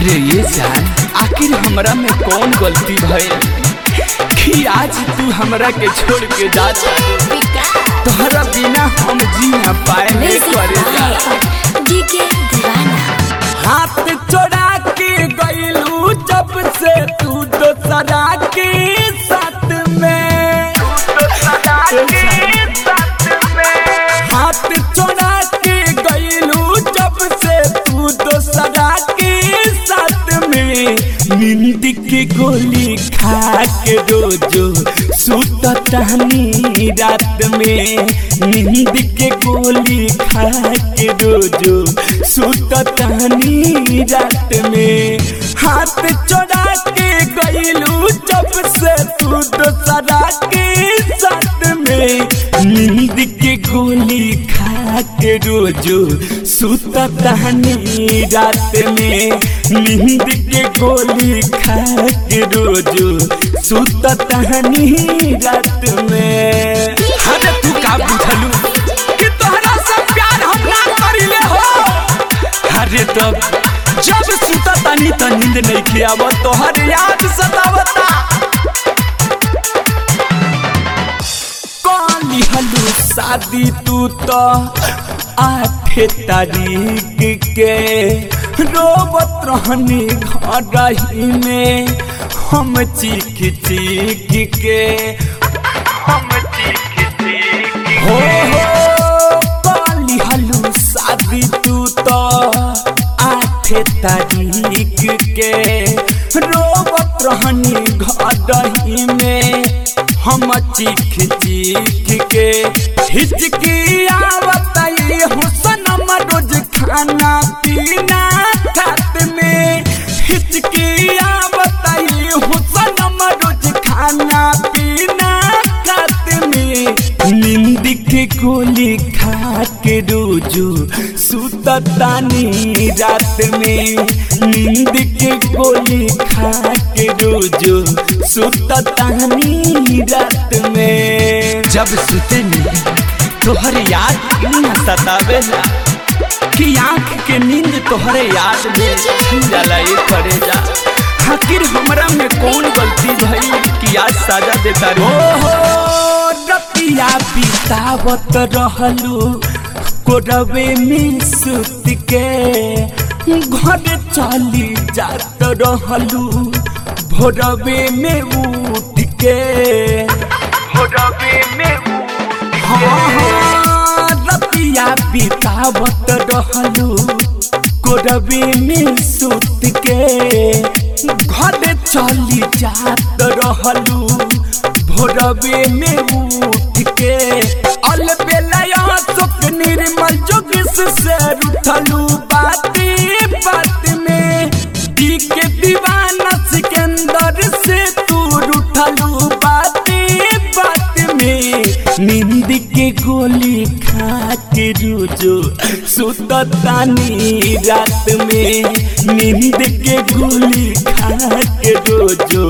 अरे ये जान आखिर हमरा में कौन गलती भइल कि आज तू हमरा के छोड़ के जाता तोहरा बिना हम जी ना पाए नहीं करे जा डीके दीवाना हाथ चोरा के गईलू जब से तू दोसरा के साथ में हाथ चोरा के गईलू जब से तू दोसरा के साथ में नींद के गोली खा के रोजो सुत टहनी रात में नींद के गोली खा के रोजो सुत टहनी रात में हाथ चोरा के गईलू जब से तू दोसरा के साथ में नींद के गोली खा के रोजो सुत टहनी रात में नींद के गोली खा के रोजो सुत टहनी रात में अरे तू का बुझलू कि तोहरा से प्यार हम ना करिले हो अरे तब जब सुता तनी त नींद नहीं खियाव तोहर याद सतावता काली हलू शादी तू तो आठे तारीख के रोबत रहनी घर ही में हम चीख चीख के हम चीख चीख हो हो काली हलू शादी तू तो आठे तारीख के रोबत रहनी घर ही में हम चीख चीख के हिचकी आवत ये हुसन रोज खाना पीना खात में हिचकी आवत ये हुसन रोज खाना पीना खात में नींद के गोली खा के रोजो सुततानी रात में नींद के गोली खा के रोजो सुततानी रात में जब सुतनी तोहर याद न सतावेला कि आँख के नींद तोहरे याद में छीन जाला ये करे जा आखिर हमरा में कौन गलती भई कि आज सजा देता रे ओहो रतिया बितावत रहलू कोरवे में सुत के घर चली जात रहलू भोरवे में उठ के भोरवे में उठ हाँ हाँ रतिया बितावत रहलू कोरवे में सुत के घर चली जात रहलू भोरवे में उठ के अलबेला सुख निर्मल जोगिस से उठलू बाती बात में दी के दीवाना सिकंदर से तू उठलू बाती बात में नींद के गोली खा के रोजो सुततानी रात में नींद के गोली खा के रोजो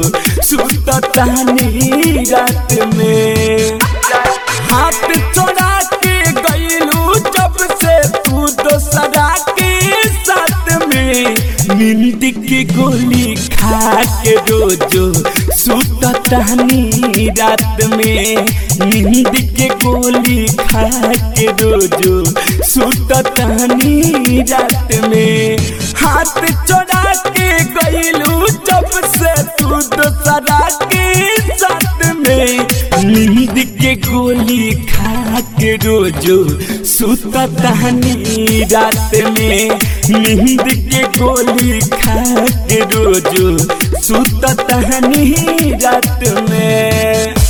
सुततानी रात में हाथ चोरा के गईलू जब से तू दोसरा के साथ में नींद के गोली खा के रोजो सुततानी रात में नींद के गोली खा के रोजो सुततानी रात में हाथ चोरा के गईलू जब से तू दोसरा के साथ में नींद के गोली खा के रोजो सुततानी रात में नींद के गोली खा के रोजो सुततानी रात में